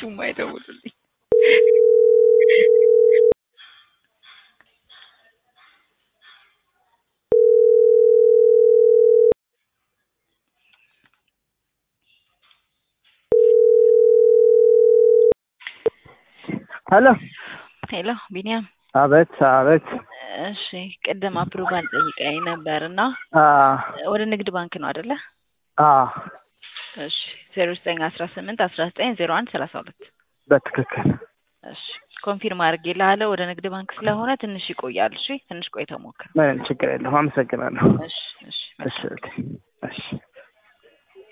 እነሱም አይደውሉልኝ። ሄሎ ሄሎ ቢኒያም፣ አቤት አቤት። እሺ ቅድም አፕሩቫል ጠይቀኝ ነበር እና አ ወደ ንግድ ባንክ ነው አይደለ? አ እሺ ዜሮ ዘጠኝ አስራ ስምንት አስራ ዘጠኝ ዜሮ አንድ ሰላሳ ሁለት በትክክል እሺ ኮንፊርም አድርጌልሃለሁ። ወደ ንግድ ባንክ ስለሆነ ትንሽ ይቆያል። እሺ ትንሽ ቆይተህ ሞክር። ምንም ችግር የለውም። አመሰግናለሁ። እሺ እሺ እሺ ኦኬ። እሺ